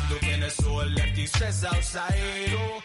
looking at soul left the stress outside. Oh.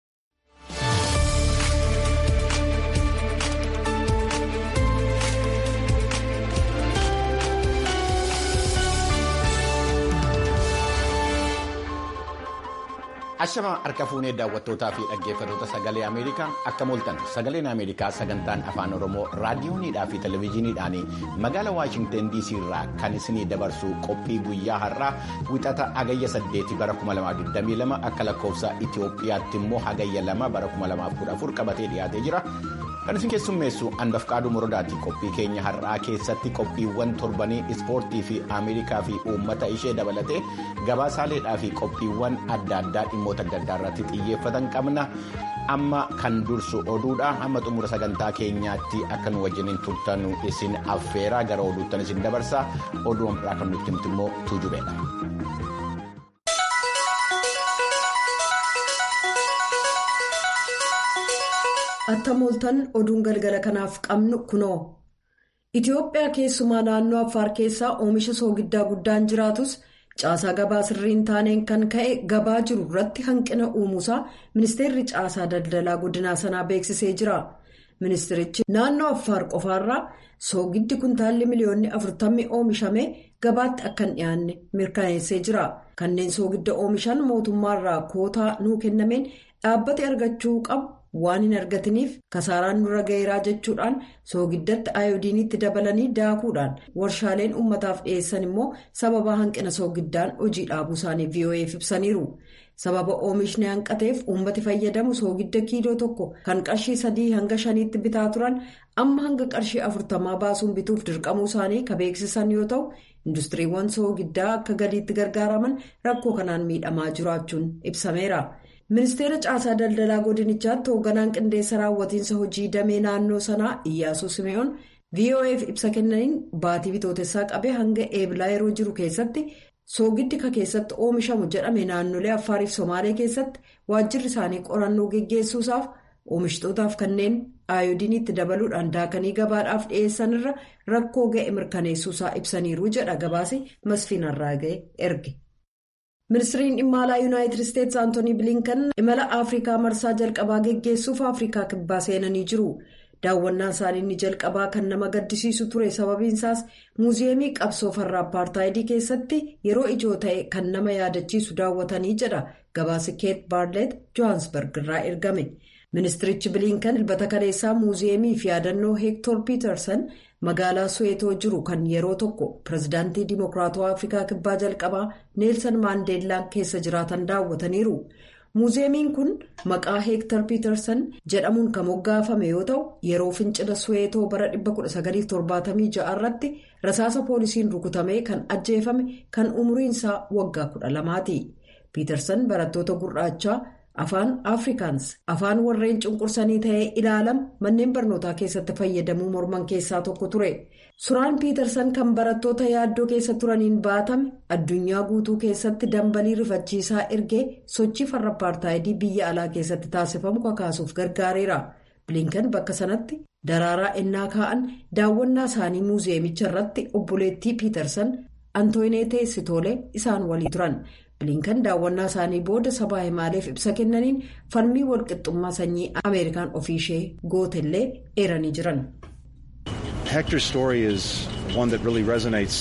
Ashama harka fuunee daawwattootaa fi dhaggeeffattoota sagalee Ameerikaa akka mooltan sagaleen Ameerikaa sagantaan afaan Oromoo raadiyooniidhaa fi televezyiiniidhaan magaalaa Waashingteen DC irraa kan isinii dabarsu qophii guyyaa har'aa wixata hagayya 8 bara 2022 akka lakkoofsa Itoophiyaatti immoo hagayya 2 bara 2014 qabatee dhiyaatee jira. Kan isin keessummeessu hanbaf qaaduu morodaati qophii keenya har'aa keessatti qophiiwwan torbanii ispoortii fi Ameerikaa fi uummata ishee dabalatee gabaasaaleedhaa fi qophiiwwan adda addaa dhimmoota adda addaa irratti xiyyeeffatan qabna. Amma kan dursu oduudha. Hamma xumura sagantaa keenyaatti akka nu wajjiniin turtan isin affeeraa gara oduuttan isin dabarsa. Oduun biraa kan nutti himtu immoo tuujubeedha. Atta mooltan oduun galgala kanaaf qabnu kunoo. Itoophiyaa keessumaa naannoo Affaar keessaa oomisha soogiddaa guddaan jiraatus caasaa gabaa sirriin taaneen kan ka'e gabaa jiru irratti hanqina uumuusaa ministeerri caasaa daldalaa godinaa sanaa beeksisee jira. Ministeerichi naannoo Affaar qofaarraa soogiddi kuntaalli miliyoonni afurtammi oomishame gabaatti akka hin dhiyaanne mirkaneessee jira. Kanneen soogidda oomishan mootummaarraa kootaa nuu kennameen dhaabbate argachuu qabu. waan hin argatiniif kasaaraan nurra gaheeraa jechuudhaan soogiddatti ayoodiinitti dabalanii daakuudhaan warshaaleen uummataaf dhiyeessan immoo sababa hanqina soogiddaan hojii dhaabuu isaanii vo'eef ibsaniiru sababa oomishni hanqateef uummati fayyadamu soogidda kiiloo tokko kan qarshii sadii hanga shaniitti bitaa turan amma hanga qarshii afurtamaa baasuun bituuf dirqamuu isaanii ka beeksisan yoo ta'u industiriiwwan soogiddaa akka galiitti gargaaraman rakkoo kanaan miidhamaa jiraachuun ibsameera. ministeera caasaa daldalaa godinichaatti hoogganaan qindeessa raawwatiinsa hojii damee naannoo sanaa iyyaasuu simee'oon vo'eef ibsa kennaniin baatii bitootessaa qabee hanga eebilaa yeroo jiru keessatti soogiddi ka keessatti oomishamu jedhame naannolee affaariif somaalee keessatti waajjirri isaanii qorannoo geggeessuusaaf oomishitootaaf kanneen ayoodiinitti dabaluudhaan daakanii gabaadhaaf dhiyeessan irra rakkoo ga'e mirkaneessuusaa ibsaniiru jedha gabaasi masfiinarraa ga'e erge. ministiriin dhimma alaa yuunaayitid isteetsi antoonii bilinkan imala afrikaa marsaa jalqabaa geggeessuuf afrikaa kibbaa seenanii jiru daawwannaan isaanii inni jalqabaa kan nama gaddisiisu ture sababiinsaas muuziyeemii qabsoo farra apartaayidii keessatti yeroo ijoo ta'e kan nama yaadachiisu daawwatanii jedha gabaasi keet baarlet johaansberg irraa ergame ministirichi bilinkan dilbata kaleessaa muuziyeemii fi yaadannoo heektor piitarsan magaalaa suweetoo jiru kan yeroo tokko pirezidaantii dimokiraatawaa afrikaa kibbaa jalqabaa neelsan maandeellaan keessa jiraatan daawwataniiru muuziyeemiin kun maqaa heektar piitarsan jedhamuun kan moggaafame yoo ta'u yeroo fincila suweetoo bara 1976 irratti rasaasa poolisiin rukutamee kan ajjeefame kan umriinsaa waggaa 12ti piitarsan barattoota gurraachaa. afaan afrikaans afaan warreen cunqursanii ta'ee ilaalama manneen barnootaa keessatti fayyadamuu morman keessaa tokko ture suuraan piitarsan kan barattoota yaaddoo keessa turaniin baatame addunyaa guutuu keessatti dambalii rifachiisaa ergee sochii farra apartaayidii biyya alaa keessatti taasifamu kakaasuuf gargaareera bilinkan bakka sanatti daraaraa ennaa kaa'an daawwannaa isaanii muuziyeemicha irratti obboleettii piitarsan antooyineetee sitoolee isaan walii turan. bilinkan daawwannaa isaanii booda sabaa himaaleef ibsa kennaniin falmii walqixxummaa sanyii ameerikaan ofiishee gootellee eeranii jiran. Hector's story is one that really resonates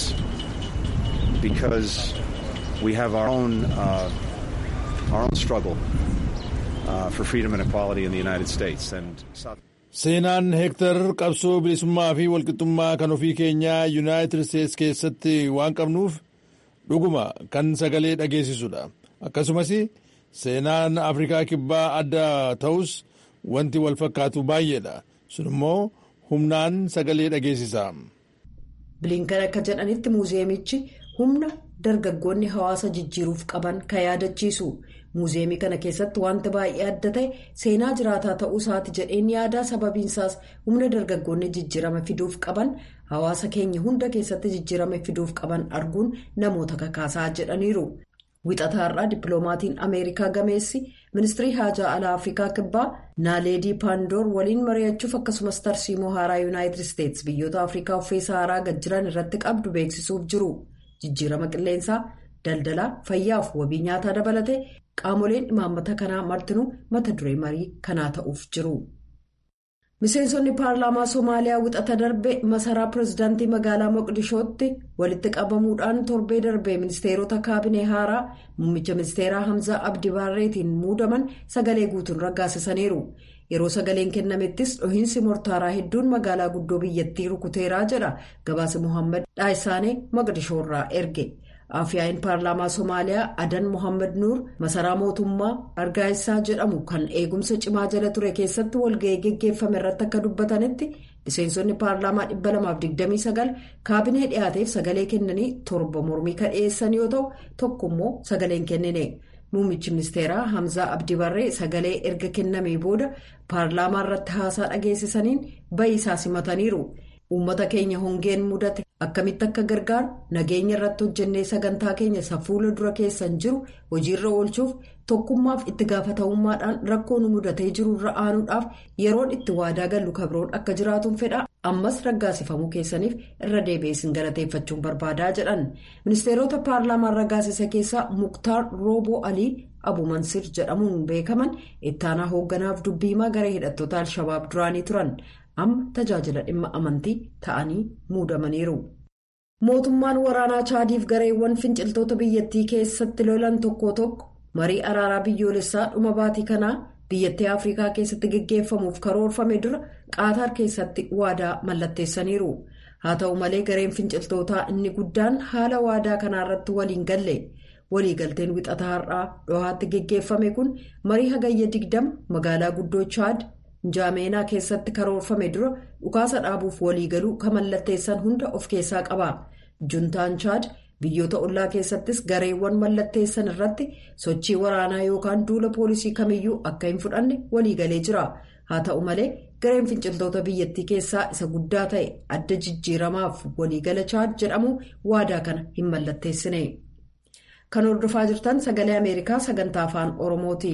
because we have our own uh, our own struggle uh, for freedom and equality in the United States and South. Seenaan Heektar qabsoo bilisummaa fi walqixxummaa kan ofii keenyaa Yuunaayitid Isteets keessatti waan qabnuuf. dhuguma kan sagalee dhageessisudha akkasumas seenaan afrikaa kibbaa adda ta'us wanti wal fakkaatu baay'eedha sun immoo humnaan sagalee dhageessisa. bilinkan akka jedhanitti muuziyeemichi humna dargaggoonni hawaasa jijjiiruuf qaban kan yaadachiisu muuziyeemii kana keessatti wanti baay'ee adda ta'e seenaa jiraataa ta'uu isaati jedheen yaadaa sababiinsaas humna dargaggoonni jijjiirama fiduuf qaban. hawaasa keenya hunda keessatti jijjiirama fiduuf qaban arguun namoota kakaasaa jedhaniiru wixataarraa dippiloomaatiin ameerikaa gameessi ministirii haajaa alaa afrikaa kibbaa naaleedii paandoor waliin mari'achuuf akkasumas tarsiimoo haaraa yuunaayitid isteets biyyoota afrikaa uffee sahaaraa gad jiran irratti qabdu beeksisuuf jiru jijjiirama qilleensaa daldalaa fayyaaf wabii nyaataa dabalatee qaamoleen imaammata kanaa martinuu mata duree marii kanaa ta'uuf jiru. miseensonni paarlaamaa somaaliyaa wixata darbe masaraa pireezidaantii magaalaa moqdishootti walitti qabamuudhaan torbee darbee ministeerota kaabinee haaraa muummicha ministeeraa hamzaa abdi baarreetiin muudaman sagalee guutuun raggaasisaniiru yeroo sagaleen kennamettis dhohiinsi mortaaraa hedduun magaalaa guddoo biyyattii rukuteeraa jedha gabaasa muhammad dhaayisaanee moqdishoorraa erge. Afyaa'iin paarlaamaa Somaaliyaa Adan Mohaammed Nuur masaraa mootummaa Argaayisaa jedhamu kan eegumsa cimaa jala ture keessatti walga'ii geggeeffame irratti akka dubbatanitti miseensonni paarlaamaa 229 kaabinee dhiyaateef sagalee kennanii torba mormii kan dhiyeessan yoo ta'u tokkommoo sagaleen kennine. Muummichi ministeeraa Hamzaa Abdi Barree sagalee erga kennamee booda paarlaamaa irratti haasaa dhageessisaniin ba'iisaa simataniiru. Uummata keenya hongeen mudate akkamitti akka gargaaru nageenya irratti hojjennee sagantaa keenya isa fuula dura keessan jiru hojiirra oolchuuf tokkummaaf itti gaafatamummaadhaan rakkoo nu mudatee jiru irra aanuudhaaf yeroon itti waadaa gallu kabroon akka jiraatuun fedha ammas raggaasifamuu keessaniif irra deebi'eessin galateeffachuun barbaadaa jedhan ministeerota paarlaamaan raggaasisa keessaa muktaar rooboo alii abu mansir jedhamuun beekaman ittaanaa hoogganaaf dubbiimaa garee hidhattoota alshabaab duraanii turan. amma tajaajila dhimma amantii ta'anii muudamaniiru. mootummaan waraanaa chaadiif gareewwan finciltoota biyyattii keessatti lolan tokko tokko marii araaraa biyyoolessaa dhuma baatii kanaa biyyattii afrikaa keessatti geggeeffamuuf karoorfame dura qaataar keessatti waadaa mallatteessaniiru haa ta'u malee gareen finciltootaa inni guddaan haala waadaa kanaarratti waliin galle waliigalteen wixataa har'aa dhohaatti geggeeffame kun marii hagayya digdama magaalaa guddoo chaad. jaameenaa keessatti karoorfame dura dhukaasa dhaabuuf waliigaluu kan mallatteessan hunda of keessaa qaba juntaan chaad biyyoota ollaa keessattis gareewwan mallatteessan irratti sochii waraanaa yookaan duula poolisii kamiyyuu akka hin fudhanne waliigalee jira haa ta'u malee gareen finciltoota biyyattii keessaa isa guddaa ta'e adda jijjiiramaaf waliigala chaad jedhamu waadaa kana hin mallatteessine kan hordofaa jirtan sagalee ameerikaa sagantaa afaan oromooti.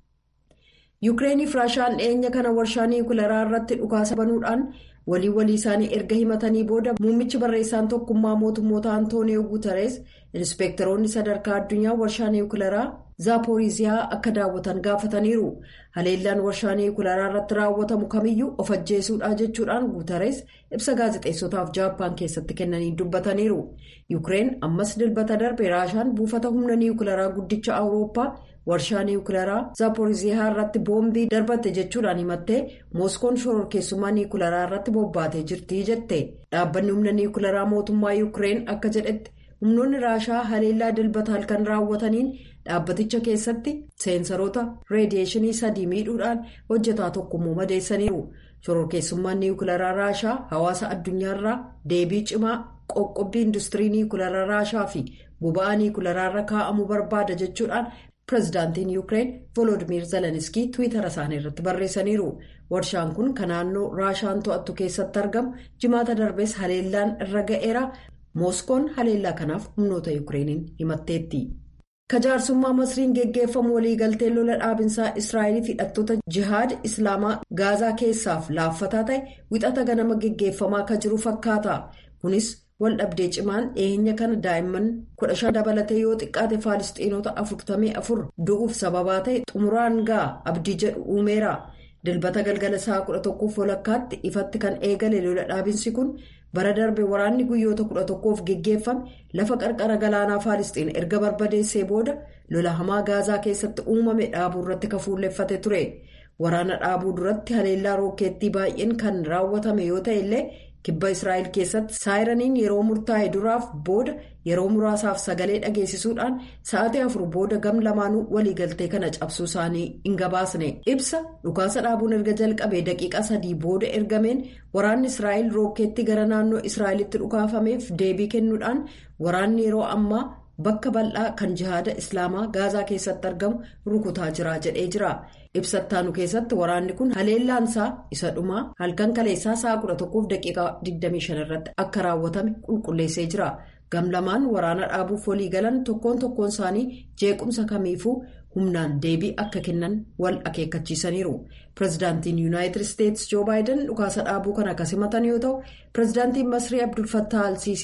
yuukireeniif raashaan dhiyeenya kana warshaa niwukilaraa irratti dhukaasa banuudhaan walii walii isaanii erga himatanii booda muummichi barreessaan tokkummaa mootummoota antooniyoo guutarees inspeektaroonni sadarkaa addunyaa warshaa niwukilaraa zaapooriiziyaa akka daawwatan gaafataniiru haleellaan warshaa niwukilaraa irratti raawwatamu kamiyyuu of ajjeesuudha jechuudhaan guutarees ibsa gaazexeessotaaf jaappaan keessatti kennanii dubbataniiru yuukireen ammas dilbata darbe raashaan buufata humna niwukilaraa guddicha awurooppaa. warshaa niwukilaraa zaapooriiziyaa irratti boombii darbatte jechuudhaan himattee mooskoon shororkeessummaa niwukilaraa irratti bobbaatee jirti jette dhaabbanni humna niwukilaraa mootummaa yuukireen akka jedhetti humnoonni raashaa haleellaa dilbata halkan raawwataniin dhaabbaticha keessatti seensaroota reediyeeshinii sadii miidhuudhaan hojjetaa tokkommoo madeessaniiru shororkeessummaan niwukilaraa raashaa hawaasa addunyaarraa deebii cimaa qoqqobbii industirii niwukilaraa raashaa fi boba'aa niwukilaraarra kaa'amuu barbaada jechuudhaan. pireezidaantiin yuukireen volodimir zeleniskii tiwiitara isaanii irratti barreessaniiru warshaan kun kan naannoo raashaan to'attu keessatti argamu jimaata darbees haleellaan irra ga'eera mooskoon haleellaa kanaaf humnoota yuukireeniin himatteetti. kajaarsummaa masriin geggeeffamu waliigaltee lola dhaabinsaa israa'eliif hidhattoota jihaad islaamaa gaazaa keessaaf laaffataa ta'e wixata ganama geggeeffamaa kan jiru fakkaata kunis. wal dhabdee cimaan dhiyeenya kana daa'imman kudha shan dabalatee yoo xiqqaate faalistiinota afurtamii afur du'uuf sababaa ta'e xumuraan ga'a abdii jedhu uumeera dilbata galgala sa'a kudha tokkoof walakkaatti ifatti kan eegale lola dhaabinsi kun bara darbe waraanni guyyoota kudha tokkoof geggeeffame lafa qarqara galaanaa faalistiin erga barbadeessee booda lola hamaa gaazaa keessatti uumame dhaabuu irratti kan fuulleffate ture waraana dhaabuu duratti haleellaa rookeettii baay'een kan raawwatame yoo ta'e illee. kibba israa'el keessatti saayiraniin yeroo murtaa'e duraaf booda yeroo muraasaaf sagalee dhageessisuudhaan sa'aatii afur booda gam lamaanuu waliigaltee kana cabsuu isaanii hin gabaasne ibsa dhukaasa dhaabuun erga jalqabee daqiiqa sadii booda ergameen waraanni israa'el rookeetti gara naannoo israa'elitti dhukaafameef deebii kennuudhaan waraanni yeroo ammaa bakka bal'aa kan jihaada islaamaa gaazaa keessatti argamu rukutaa jira jedhee jira. ibsattaanu keessatti waraanni kun haleellaansaa isa dhumaa halkan kaleessaa sa'a 11 daqiiqaa 25 irratti akka raawwatame qulqulleessee jira gamlamaan waraana dhaabuuf walii galan tokkoon tokkoon isaanii jeequmsa kamiifuu humnaan deebii akka kennan wal akeekkachiisaniiru pireezidaantiin yuunaayitid isteetsi joo baayiden dhukaasa dhaabuu kana akka simatan yoo ta'u pireezidaantiin masrii abdulfattaa alsiisii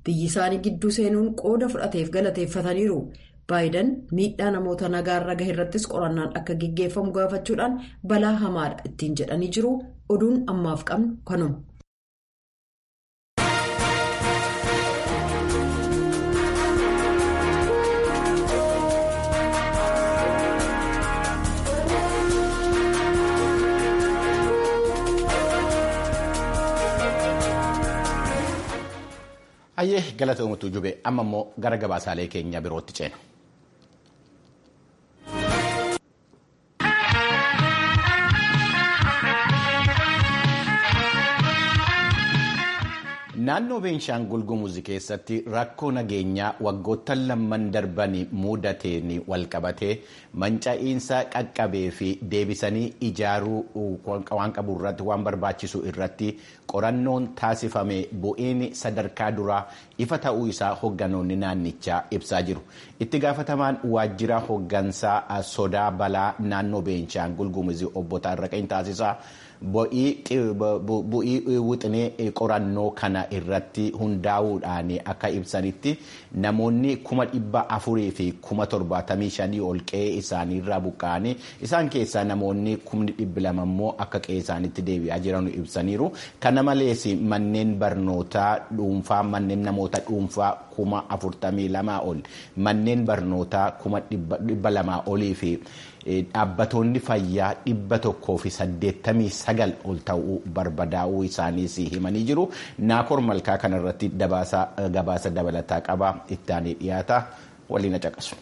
biyyi isaanii gidduu seenuun qooda fudhateef galateeffataniiru. Baayiden miidhaa namoota nagaarra gahe irrattis qorannaan akka gaggeeffamu gaafachuudhaan balaa hamaadha ittiin jedhanii jiru oduun ammaaf qabnu kanuma. Hayyee galatoomatu jube amma immoo gara gabaasaalee keenya birootti ceena. Naannoo Beenshaangul Gumuz keessatti rakkoo nageenyaa waggoottan lamman darbanii mudateen walqabatee manca'iinsa qaqqabee fi deebisanii ijaaruu waan qabu irratti waan barbaachisu irratti qorannoon taasifame bu'iin sadarkaa duraa ifa ta'uu isaa hogganoonni naannichaa ibsaa jiru. Itti gaafatamaan waajjira hoggansaa sodaa balaa naannoo Beenshaangul Gumuz obbo Taarraqeen taasisaa. bu'ii wixinee qorannoo kana irratti hundaa'uudhaan akka ibsanitti namoonni kuma dhibba afurii fi kuma torbaatamii shanii ol qe'ee isaaniirraa buqqa'anii isaan keessaa namoonni kumni dhibbi lama immoo akka qe'ee isaaniitti deebi'aa jiran ibsaniiru. Kana malees manneen barnootaa dhuunfaa manneen namoota dhuunfaa kuma afurtamii lamaa ol manneen barnootaa kuma dhibba lamaa olii fi dhaabbatoonni fayyaa dhibba tokkoo fi saddeettamii sagal ol ta'uu barbadaa'uu isaaniis himanii jiru. Naakor malkaa kanarratti gabaasa dabalataa qaba ittaanii dhiyaata waliin caqasu.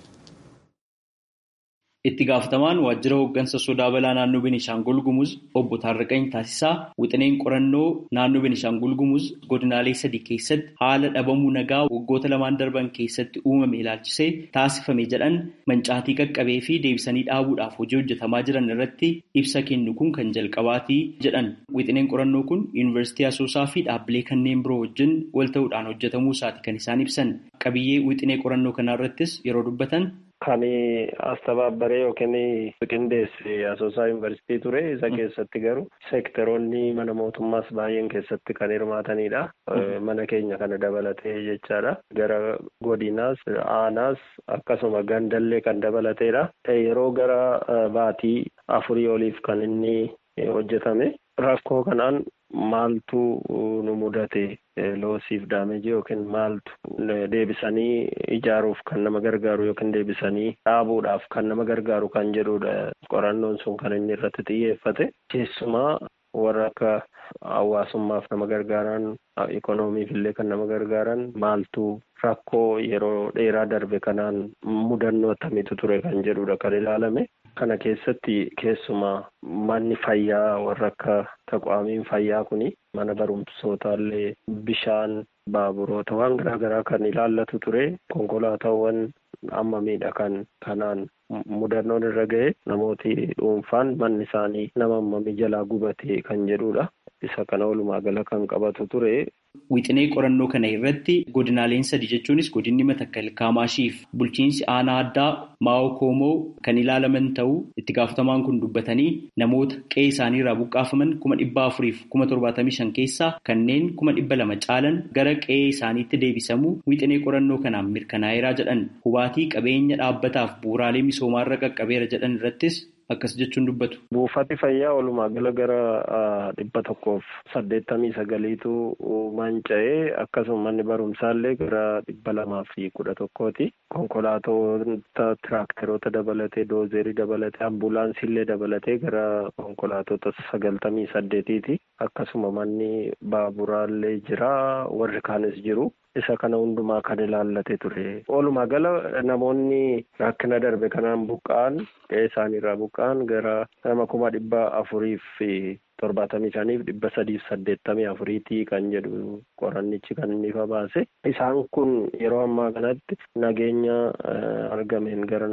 Itti gaafatamaan waajjira hooggansa sodaa balaa naannoo Benishaangul Gumuz obbo Taarraqany Taasisaa wixineen qorannoo naannoo Benishaangul Gumuz godinaalee sadii keessatti haala dhabamuu nagaa waggoota lamaan darban keessatti uumame ilaalchisee taasifame jedhan mancaatii qaqqabee fi deebisanii dhaabuudhaaf hojii hojjetamaa jiran irratti ibsa kennu kun kan jalqabaatii jedhan. Wixineen qorannoo kun yuunivarsiitii Asoosaa fi dhaabbilee kanneen biroo wajjin wal ta'uudhaan hojjetamuu isaati kan isaan ibsan. Qabiyyee wixinee qorannoo kanaa irrattis yeroo dubbatan Kan astabaabbaree yookiin qindeesse asoosaa yuunivarsiitii ture isa keessatti garuu seektaroonni mana mootummaas baay'een keessatti kan hirmaatanidha. Mana keenya kana dabalatee jechaadha. Gara godinaas aanaas akkasuma gandallee kan dabalateedha. Yeroo gara baatii afurii oliif kan inni hojjetame. Rakkoo kanaan maaltu nu mudate loosiif daameji yookiin maaltu deebisanii ijaaruuf kan nama gargaaru yookiin deebisanii dhaabuudhaaf kan nama gargaaru kan jedhudha. Qorannoon sun kan inni irratti xiyyeeffate. Keessumaa warra akka hawaasummaaf nama gargaaran ikoonomiif illee kan nama gargaaran maaltu rakkoo yeroo dheeraa darbe kanaan mudannoo akkamiitu ture kan jedhudha kan ilaalame. Kana keessatti keessumaa manni fayyaa warra akka taqwaamiin fayyaa kuni mana barumsootaallee bishaan baaburoota waan garaa garaa kan ilaallatu ture konkolaataawwan amma miidhagan kanaan mudannoon irra ga'e namooti dhuunfaan manni isaanii nama ammamii jalaa gubate kan jedhudha. Isa kana walumaa gala kan qabatu ture. Wixinee qorannoo kana irratti godinaaleen sadii jechuunis godinni Matakkal Kaamaashiif bulchiinsi aanaa addaa Maa'oo Koomoo kan ilaalaman ta'uu itti gaafatamaan kun dubbatanii namoota qe'ee isaanii irraa buqqaafaman kuma dhibba afuriif kuma torbaatamii shan keessaa kanneen kuma dhibba lama caalan gara qe'ee isaaniitti deebisamuu wixinee qorannoo kanaan mirkanaa'eeraa jedhan hubaatii qabeenya dhaabbataaf bu'uuraalee misoomaarra qaqqabeera jedhan irrattis akkas jechuun dubbatu. Buufati fayyaa walumaa gala gara dhibba tokkoof saddeettamii sagaliitu manca'ee akkasuma manni barumsaallee gara dhibba lamaa fi kudha tokkooti. Konkolaatota tiraakteroota dabalatee doozerii dabalatee ambulaansiillee dabalatee gara konkolaatota sagaltamii saddeetiiti. Akkasuma manni baaburaallee jira warri kaanis jiru. Isa kana hundumaa kan ilaallate ture. Walumaa gala namoonni rakkina darbe kanaan buqqa'an qe'ee isaaniirraa buqqa'an gara nama kuma dhibba afuriif torbaatamii shaniif dhibba sadiif saddeettamii afuriitii kan jedhu qorannichi kan inni ifa baase. Isaan kun yeroo ammaa kanatti nageenya argameen gara nama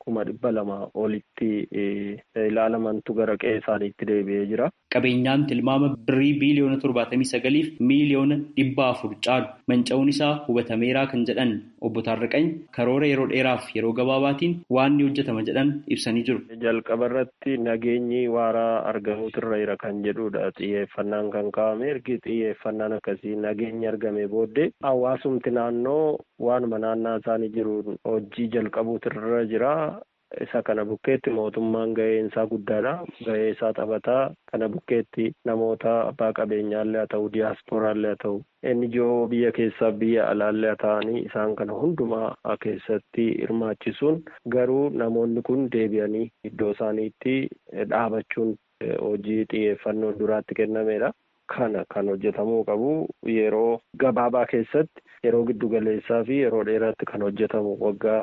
kuma dhibba lama olitti ilaalamantu gara qe'ee isaaniitti deebi'ee jira. Qabeenyaan tilmaama birrii biiliyoona torbaatamii sagaliif miiliyoona dhibba afur caalu manca'uun isaa hubatameeraa kan jedhan obbo Taarraqany karoora yeroo dheeraaf yeroo gabaabaatiin waan ni hojjetama jedhan ibsanii jiru. Jalqaba irratti nageenyi waaraa argamuutirra jira kan jedhudha xiyyeeffannaan kan kaa'ame ergi xiyyeeffannaan akkasii nageenyi argame booddee hawaasumti naannoo waanuma naannaa isaanii jiruun hojii jalqabuutirra jira. Isa kana bukkeetti mootummaan gaheen isaa guddaadha. Gahee isaa taphataa kana bukkeetti namoota abbaa qabeenyaallee haa ta'u diyaasporaallee haa ta'u inni ijoo biyya keessaa biyya alaallee haa ta'anii isaan kana hundumaa keessatti hirmaachisuun garuu namoonni kun deebi'anii iddoo isaaniitti dhaabachuun hojii xiyyeeffannoon duraatti kennameedha. Kana kan hojjetamuu qabu yeroo gabaabaa keessatti yeroo giddu galeessaa fi yeroo dheeraatti kan hojjetamu waggaa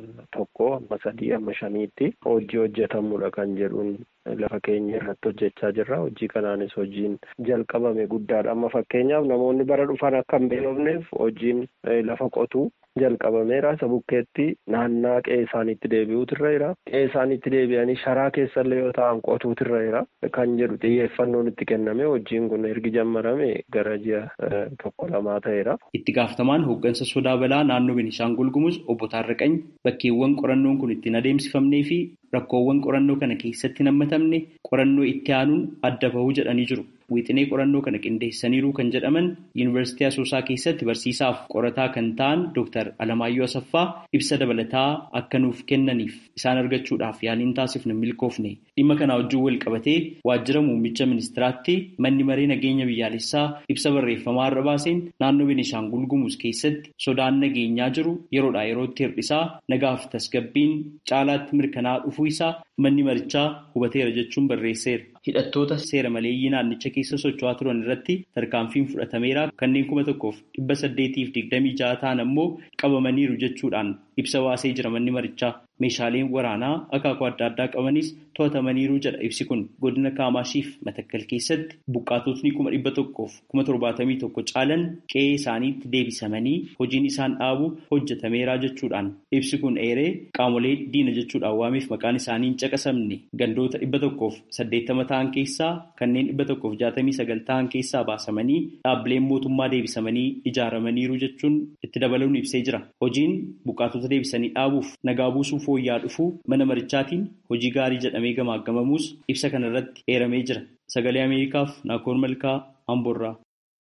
tokko amma sadii amma shaniitti hojii hojjetamudha kan jedhuun lafa keenya irratti hojjechaa jirra. Hojii kanaanis hojiin jalqabame guddaadha. Amma fakkeenyaaf namoonni bara dhufan akka hin beelofneef hojiin lafa qotuu jalqabameera. Isa bukkeetti naannaa qe'ee isaaniitti deebi'uutirra jira. Qe'ee isaaniitti deebi'anii sharaa keessallee yoo ta'an qotuutirra jira. Kan jedhu xiyyeeffannoon itti kenname hojiin kun ergi jammarame gara ji'a tokko lamaa ta'eera. Itti gaafatamaan hooggansa sodaa balaa naannoo Beenishaangul Gumuz obbo Taarraqany bakkeewwan qorannoon kun ittiin adeemsifamnee fi rakkoowwan qorannoo kana keessatti nammatamne qorannoo itti aanuun adda bahuu jedhanii jiru. Wixinee qorannoo kana qindeessaniiru kan jedhaman Yuunivarsiitii Asoosaa keessatti barsiisaaf qorataa kan ta'an Dr. Alamaayyoo Asaffaa ibsa dabalataa akka nuuf kennaniif isaan argachuudhaaf yaaliin taasifne milkoofne. Dhimma kana wajjin wal qabatee waajjira muummicha ministiraatti manni maree nageenya biyyaalessaa ibsa barreeffamaa irra baaseen naannoo Beenishaangul Gumuz keessatti sodaan nageenyaa jiru yeroodhaa yerootti hir'isaa nagaaf tasgabbiin caalaatti mirkanaa'aa dhufuu isaa manni marichaa hubateera jechuun barreesseera. Hidhattoota seera maleeyyii naannicha keessa socho'aa turan irratti tarkaanfiin fudhatameera kanneen kuma tokkoof dhibba saddeetiif digdamii ja'a ta'an ammoo qabamaniiru jechuudhaan ibsa baasee jira manni marichaa. Meeshaaleen waraanaa akaakuu adda addaa qabanis to'atamaniiru jedha ibsi kun godina Kaamashiif Matakkal keessatti buqqaatotni kuma dhibba tokkoof kuma torbaatamii tokko caalan qe'ee isaaniitti deebisamanii hojiin isaan dhaabu hojjetameera jechuudhaan ibsi kun eeree qaamolee diina jechuudhaan waameef maqaan isaanii hin caqasamne gandoota dhibba tokkoof saddeettama ta'an keessaa kanneen dhibba tokkoof jaatamii sagal ta'an keessaa baasamanii dhaabbileen mootummaa deebisamanii ijaaramaniiru jechuun itti dabaluun ibsee jira. Hojiin buqqaatota deebisanii dhaabuuf nagaa buusuuf fooyya'aa dhufuu mana marichaatiin hojii gaarii jedhamee gamaagamamuus ibsa kana irratti eeramee jira. Sagalee Ameerikaaf Naakoor Malkaa Amboorraa.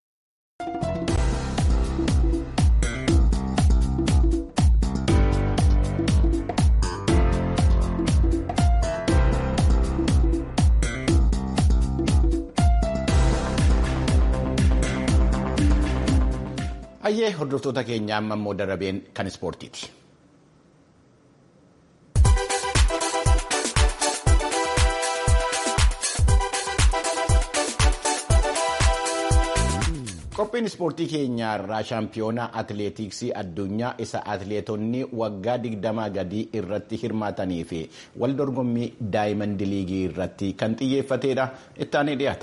Hayyee hordoftoota keenyaa amma immoo darabeen kan ispoortiiti. Qophiin ispoortii keenyaa irraa shaampiyoonaa atileetiksii addunyaa isa atileetonni waggaa digdamaa gadii irratti hirmaatanii fi wal dorgommii daayimand liigii irratti kan xiyyeeffatedha. Ittaanee dhiyaata.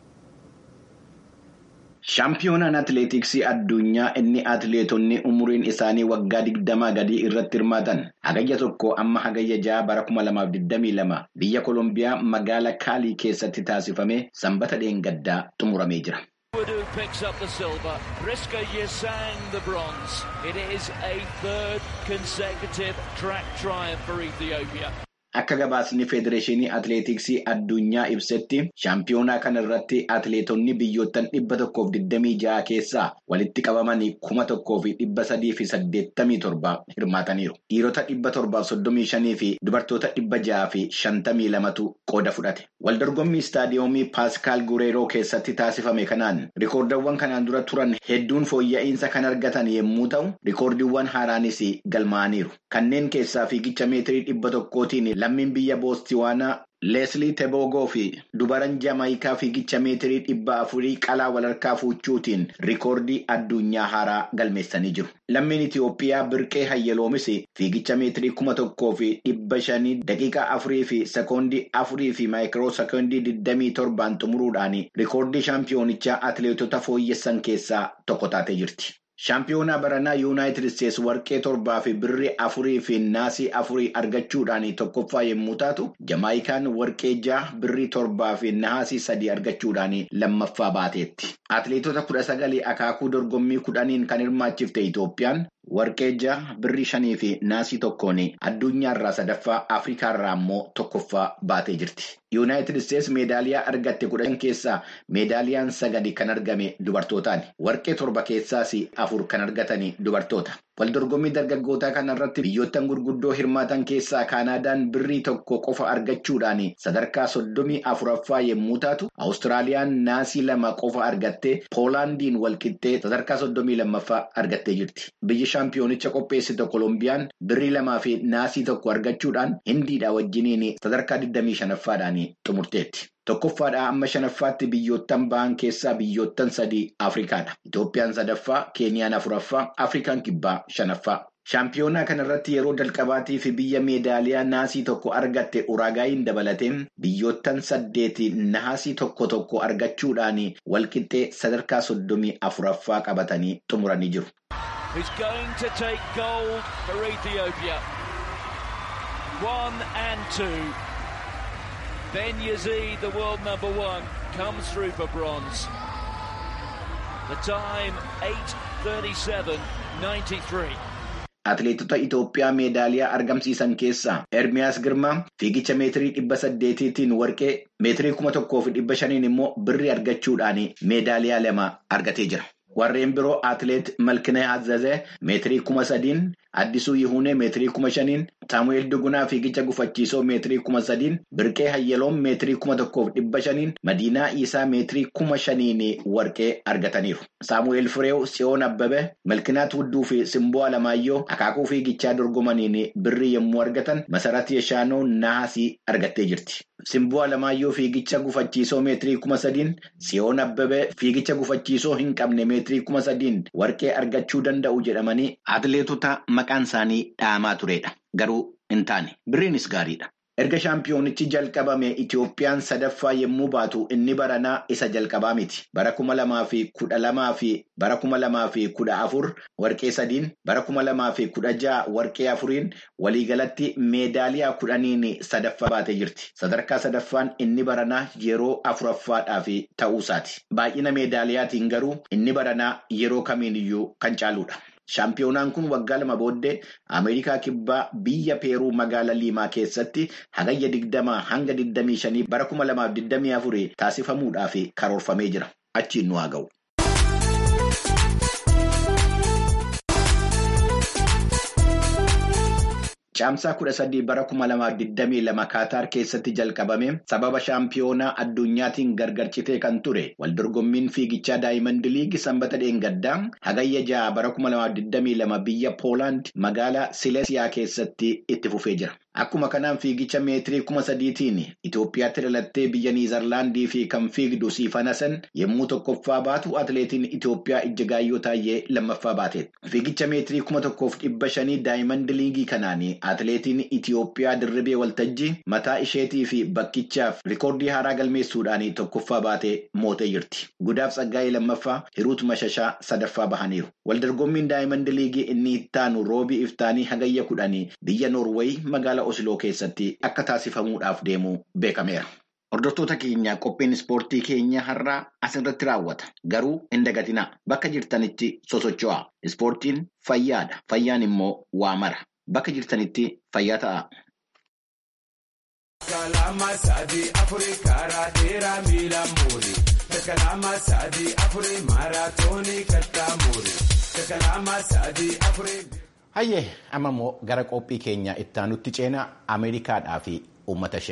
Shaampiyoonaan atileetiksii addunyaa inni atileetonni umuriin isaanii waggaa digdamaa gadii irratti hirmaatan hagayya tokko amma hagayya ja'a bara 2022 biyya Koolombiyaa magaalaa Kaalii keessatti taasifame sanbata dheengaddaa xumuramee jira. Wadu picks up the silver. Priska Yesang the bronze. It is a third consecutive track triumph for Ethiopia. Akka gabaasni Federeeshinii Atileetiksii addunyaa ibsetti shaampiyoonaa kana irratti atileetonni biyyoottan dhibba tokkoof digdamii ja'a keessaa walitti qabamanii kuma tokkoo fi dhibba sadii fi saddeettamii torba hirmaataniiru. Dhiirota dhibba torbaaf soddomii shanii fi dubartoota dhibba ja'a fi shantamii lamatu qooda fudhate. Waldorgommii istaadiyoomii Paaskaal Gureeroo keessatti taasifame kanaan rikoordiiwwan kanaan dura turan hedduun fooyya'insa kan argatan yommuu ta'u, rikoordiiwwan haaraanis galmaa'aniiru. Kanneen keessaa fiigicha meetirii dhibba tokkootiin lammiin biyya Boostiwaanaa Leeslii Teboogoo fi dubaran Jamaayikaa fiigicha meetirii dhibba afurii qalaa walharkaa fuuchuutiin rikoordii addunyaa haaraa galmeessanii jiru. Lammiin Itiyoophiyaa Birqee Hayyaloomis fiigicha meetirii kuma tokkoo fi dhibba shanii daqiiqaa afurii fi sekoondii afurii fi maayikiroo sekoondii digdamii torbaan xumuruudhaan rikoordii shaampiyoonichaa atileetota fooyyessan keessaa tokko taatee jirti. Shaampiyoonaa baranaa Yuunaayitid Isteetsi warqee torbaa fi birrii afurii fi naasii afurii argachuudhaan tokkoffaa yommuu taatu, Jamaayikaan warqee jaha birrii torbaa fi naasii sadii argachuudhaan lammaffaa baateetti. Atileetota kudha sagalii akaakuu dorgommii kudhaniin kan hirmaachifte Itoophiyaan warqee jaha birrii shanii fi naasii tokkoon addunyaarraa sadaffaa Afrikaarraa immoo tokkoffaa baatee jirti. Yuunaayitid Isteetsi meedaaliyaa argatte kudhan keessaa meedaaliyaan sagali kan argame dubartootaani. Warqee torba keessaas afur kan argatani dubartoota. Waldorgommii dargaggootaa kanarratti biyyoottan gurguddoo hirmaatan keessaa Kaanaadaan birrii tokko qofa argachuudhaan sadarkaa soddomii afuraffaa yommuu taatu, Awustiraaliyaan naasii lama qofa argattee Poolaandiin walqixxee sadarkaa soddomii lammaffaa argattee jirti. Biyyi shaampiyoonicha qopheessite Kolombiyaan birrii lamaa fi naasii tokko argachuudhaan Hindiidha wajjiniin sadarkaa 25ffaadhaan xumurteetti. Tokkoffaadhaa amma shanaffaatti biyyoottan ba'an keessaa biyyoottan sadii Afrikaadha. Itoophiyaan sadaffaa, Keeniyaan afuraffaa, Afrikaan kibbaa shanaffaa. Shaampiyoonaa kanarratti yeroo jalqabaatii fi biyya meedaaliyaa naasii tokko argatte Uraagaayiin dabalateen biyyoottan saddeeti naasii tokko tokko argachuudhaan walqixxee sadarkaa soddomii afuraffaa qabatanii xumuranii jiru. Who's going to take gold for Ethiopia? One and two. Ben Yazid, the world number one, comes through for bronze. The time 8.37.93. Atileetota Itoophiyaa meedaaliyaa argamsiisan keessaa Ermiyaas Girmaa fiigicha meetirii dhibba saddeetiitiin warqee meetirii kuma tokkoo fi dhibba shaniin immoo birrii argachuudhaan meedaaliyaa lama argatee jira. Warreen biroo atileet Malkinee Azazee meetirii kuma sadiin, Addisuu Yihuunee meetirii kuma shaniin, Saamu'eel Dugunaa fiigicha gufachiisoo meetirii kuma sadiin, Birqee Hayyaloom meetirii kuma tokkoof dhibba shaniin, Madiinaa Iisaa meetirii kuma shaniin warqee argataniiru. Saamu'eel Fireew, Tsiyoon Abbabee, Malkinaat Wudduu fi Simboo Alamaayyoo akaakuu fiigichaa dorgomaniin birrii yommuu argatan Masarat Yeshaanoo naasii argattee jirti. Simboo Alamaayyoo fiigicha gufachiisoo meetirii kuma sadiin, Tsiyoon Abbabee fiigicha gufachiisoo hin qabne meetirii kuma sadiin warqee argachuu danda'u jedhamanii atileetota maqaan isaanii dhaamaa turedha. Garuu hin taane birriinis gaariidha. Erga shaampiyoonichi jalqabame Itoophiyaan sadaffaa yommuu baatu inni baranaa isa jalqabaa miti. Bara kuma lamaa fi kudha lamaa fi bara kuma lamaa fi kudha afur warqee sadiin, bara kuma lamaa fi kudha jaha warqee afuriin waliigalatti meedaaliyaa kudhaniin sadaffaa baatee jirti. Sadarkaa sadaffaan inni baranaa yeroo afuraffaadhaaf ta'uusaati. Baay'ina meedaaliyaatiin garuu inni baranaa yeroo kamiiniyyuu kan caaludha. Shaampiyoonaan kun waggaa lama booddee Ameerikaa kibbaa biyya Peeruu magaalaa Liimaa keessatti hagayya digdamaa hanga digdamii shanii bara kuma lamaaf digdamii afurii taasifamuudhaaf karoorfamee jira. Achiin nu haa ga'u. Caamsaa kudha sadii bara kuma lamaaf digdamii lama Kaataar keessatti jalqabame sababa shaampiyoonaa addunyaatiin gargar citee kan ture waldorgommiin fiigichaa Daayimand Liigi sanbata dheengaddaa hagayya ja'a bara kuma lamaaf digdamii lama biyya Poolaand magaalaa Sileesiyaa keessatti itti fufee jira. Akkuma kanaan fiigicha meetirii kuma sadiitiin Itoophiyaatti dhalattee biyya Niizerlaandii fi kan fiigdu Siifanasan yommuu tokkoffaa baatu atileetiin Itoophiyaa Ijjigaayyoo Taayyee lammaffaa baateedha. Fiigicha meetirii kuma tokkoof dhibba shanii Daayimand Liigii kanaan atileetiin Itoophiyaa Dirribee Waltajjii mataa isheetii fi bakkichaaf rikoordii haaraa galmeessuudhaan tokkoffaa baatee mootee jirti. Gudaaf Tsaggaayee lammaffaa Hiruut Mashashaa sadaffaa bahaniiru. Waldorgommiin Daayimand Liigii inni ittaanu roobii iftaanii hagayya kudhanii biyya Noorweey magaalaa Osloo keessatti akka taasifamuudhaaf deemu beekameera. Hordoftoota keenya qophiin ispoortii keenya har'aa asirratti raawwata. Garuu hin dagatinaa. Bakka jirtanitti sosocho'aa. Ispoortiin fayyaadha. Fayyaan immoo waa mara. Bakka jirtanitti fayyaa ta'a. Kalama sadii afurii karaa dheeraa miila muuri. Kalama sadii afurii maaraatoonii kattaa muuri. Kalama sadii afurii. Hayyee amma immoo gara qophii keenya ittaanutti ceenaa Ameerikaadhaa fi uummata ishee.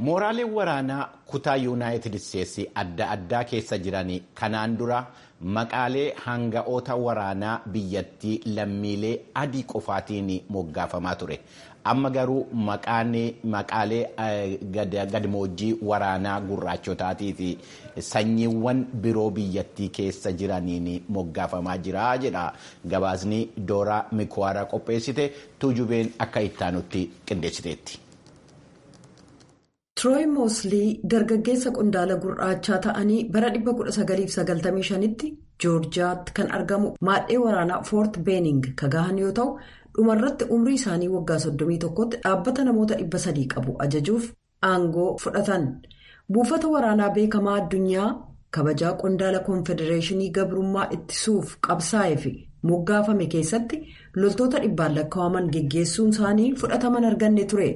Mooraaleen waraanaa kutaa yuunaayitid isteetsi adda addaa keessa jiran kanaan dura maqaalee hanga'oota waraanaa biyyattii lammiilee adii qofaatiin moggaafamaa ture. Amma garuu maqaalee gadmoojjii waraanaa gurraachotaatii fi sanyiiwwan biroo biyyattii keessa jiraniin moggaafamaa jira jedha. Gabaasni Dooraa Mikuwaara qopheessite tuujubeen akka ittaanutti qindeessiteetti. Tirooyi Mooslii dargaggeessa qondaala gurraachaa ta'anii bara 1995tti joorjiyaatti kan argamu maadhee waraanaa foort beening kagahan yoo ta'u dhumarratti umrii isaanii waggaa 31tti dhaabbata namoota 300 qabu ajajuuf aangoo fudhatan buufata waraanaa beekamaa addunyaa kabajaa qondaala koonfedereeshinii gabrummaa ittisuuf qabsaa'ee fi moggaafame keessatti loltoota dhibbaan lakkaa'aman geggeessuun isaanii fudhataman arganne ture.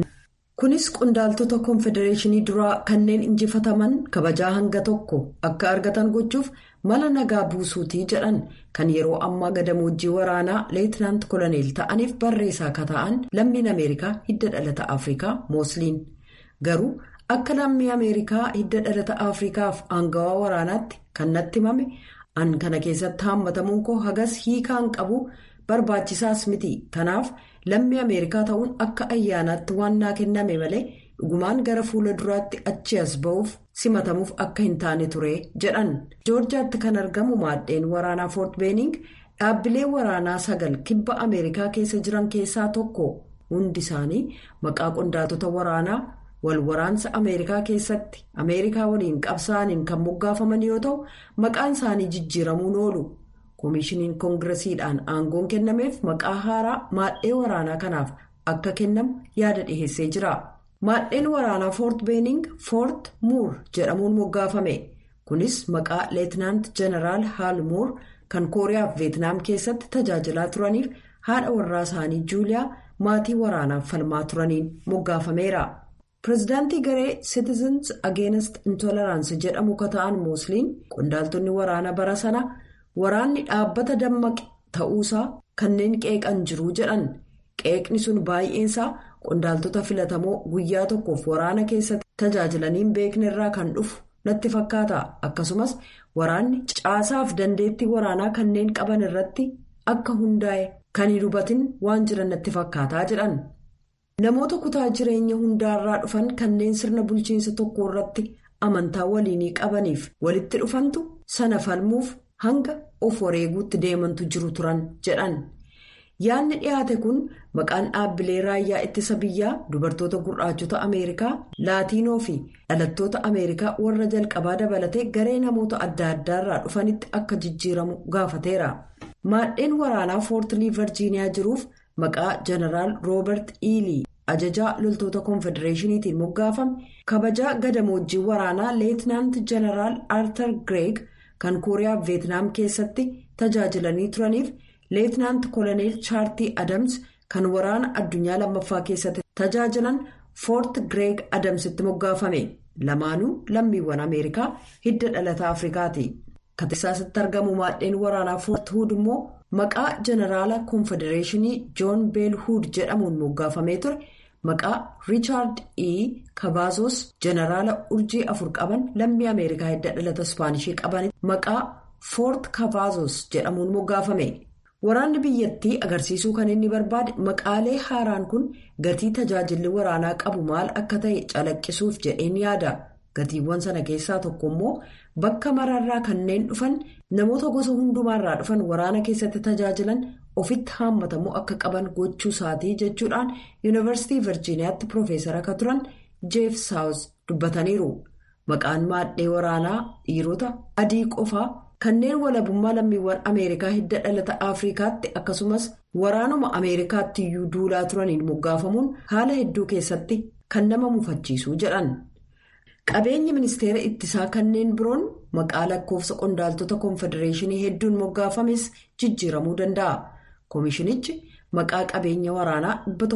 kunis qondaaltota koonfedereeshinii duraa kanneen injifataman kabajaa hanga tokko akka argatan gochuuf mala nagaa buusuutii jedhan kan yeroo ammaa gadamoojjii waraanaa leetinaant koloneel ta'aniif barreessaa akka ta'an lammiin ameerikaa hidda dhalata afrikaa moosliin garuu akka lammii ameerikaa hidda dhalata afrikaaf aangawaa waraanaatti kan natti himame an kana keessatti haammatamuun koo hagas hiikaan qabu barbaachisaas miti kanaaf. lammii ameerikaa ta'uun akka ayyaanaatti waan naa kenname malee dhugumaan gara fuula duraatti achi as ba'uuf simatamuuf akka hin taane ture jedhan joorjiyaatti kan argamu maaddeen waraanaa foort beening dhaabbilee waraanaa sagal kibba ameerikaa keessa jiran keessaa tokko hundi isaanii maqaa qondaaltota waraanaa wal waraansa ameerikaa keessatti ameerikaa waliin qabsaa'aniin kan moggaafaman yoo ta'u maqaan isaanii jijjiiramuun oolu. koomishiniin koongiresiidhaan aangoon kennameef maqaa haaraa maadhee waraanaa kanaaf akka kennamu yaada dhiheessee jira maadheen waraanaa foort beening foort muur jedhamuun moggaafame kunis maqaa leetinaant jeneraal haal muur kan kooriyaaf veetnaam keessatti tajaajilaa turaniif haadha warraa isaanii juuliyaa maatii waraanaaf falmaa turaniin moggaafameera pireezidaantii garee citizens against intolerance jedhamu kata'an moosliin qondaaltonni waraana bara sana. waraanni dhaabbata dammaqe ta'uusaa kanneen qeeqan jiruu jedhan qeeqni sun baay'eensaa qondaaltota filatamoo guyyaa tokkoof waraana keessatti tajaajilaniin beekne irraa kan dhufu natti fakkaata akkasumas waraanni caasaaf dandeettii waraanaa kanneen qaban irratti akka hundaa'e kan hin hubatin waan jiran natti fakkaataa jedhan namoota kutaa jireenya hundaarraa dhufan kanneen sirna bulchiinsa tokko irratti amantaa waliinii qabaniif walitti dhufantu sana falmuuf. hanga of wareeguutti deemantu jiru turan jedhan yaadni dhiyaate kun maqaan dhaabbilee raayyaa ittisa biyyaa dubartoota gurraachota ameerikaa laatiinoo fi dhalattoota ameerikaa warra jalqabaa dabalatee garee namoota adda addaarraa dhufanitti akka jijjiiramu gaafateera maadheen waraanaa foortilii virjiiniyaa jiruuf maqaa jeneraal roobert iilii ajajaa loltoota koonfedereeshiniitiin moggaafame kabajaa gadamoojjii waraanaa leetinaant jeneraal arthur greeg. kan kooriyaa veetnaam keessatti tajaajilanii turaniif leetinaant koloneel chaartii adams kan waraana addunyaa lammaffaa keessatti tajaajilan foort gireeg adamsitti moggaafame lamaanuu lammiiwwan ameerikaa hidda dhalataa afrikaati kateessaasitti argamu maadheen waraanaa foort huud immoo maqaa jeneraala koonfedereeshinii joon beel huud jedhamuun moggaafamee ture. maqaa riichaard e kabaazos jeneraala urjii afur qaban lammii ameerikaa hidda dhalata ispaanishii qabanitti maqaa foort kabaazos jedhamuun moggaafame waraanni biyyattii agarsiisuu kan inni barbaade maqaalee haaraan kun gatii tajaajilli waraanaa qabu maal akka ta'e calaqqisuuf jedheen yaada gatiiwwan sana keessaa tokko immoo bakka maraarraa kanneen dhufan namoota gosa hundumaarraa dhufan waraana keessatti tajaajilan. ofitti haammatamuu akka qaban gochuu isaatii jechuudhaan yuunivarsiitii virjiiniyaatti piroofeesara akka turan jeef saawus dubbataniiru maqaan maadhee waraanaa dhiirota adii qofaa kanneen walabummaa lammiiwwan ameerikaa hidda dhalata afrikaatti akkasumas waraanuma ameerikaatti iyyuu duulaa turaniin moggaafamuun haala hedduu keessatti kan nama mufachiisu jedhan qabeenyi ministeera ittisaa kanneen biroon maqaa lakkoofsa qondaaltota koonfedereeshinii hedduun moggaafames jijjiiramuu danda'a. koomishinichi maqaa qabeenya waraanaa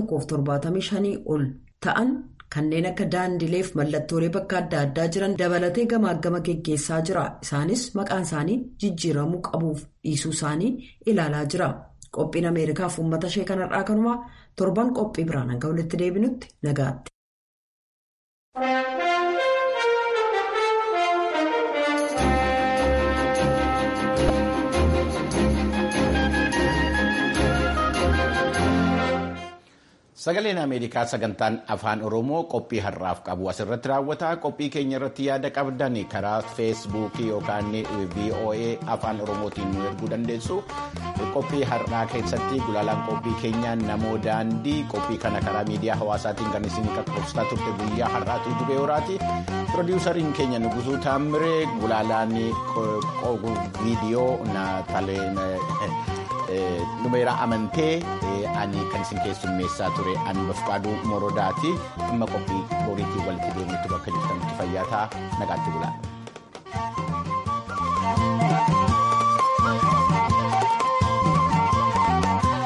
175 ol ta'an kanneen akka daandileef mallattoolee bakka adda addaa jiran dabalatee gamaaggama geggeessaa jira isaanis maqaan isaanii jijjiiramuu qabuuf dhiisuu isaanii ilaalaa jira qophiin ameerikaaf uummata ishee kanarraa kanumaa torban qophii biraan hanga walitti deebinutti nagaatti. Sagaleen Ameerikaa sagantaan afaan Oromoo qophii har'aaf qabu asirratti raawwata. Qophii keenya irratti yaada qabdan karaa feesbuukii yookaan VOA afaan Oromootiin nu erguu dandeessu. Qophii har'aa keessatti gulaalaan qophii keenyaa namoo daandii qophii kana karaa miidiyaa hawaasaatiin kan isin qaqqabsiisaa turte guyyaa har'aatu jubee horaati. Pirodiisariin keenya Nugusuu Taamiree gulaalaan viidiyoo naataleen. Numeera amantee ani kan isin keessummeessaa ture ani bafqaaduu morodaati amma qophii boriitii walitti deemuutti bakka jirtanitti fayyaa ta'a nagaatti bulaa.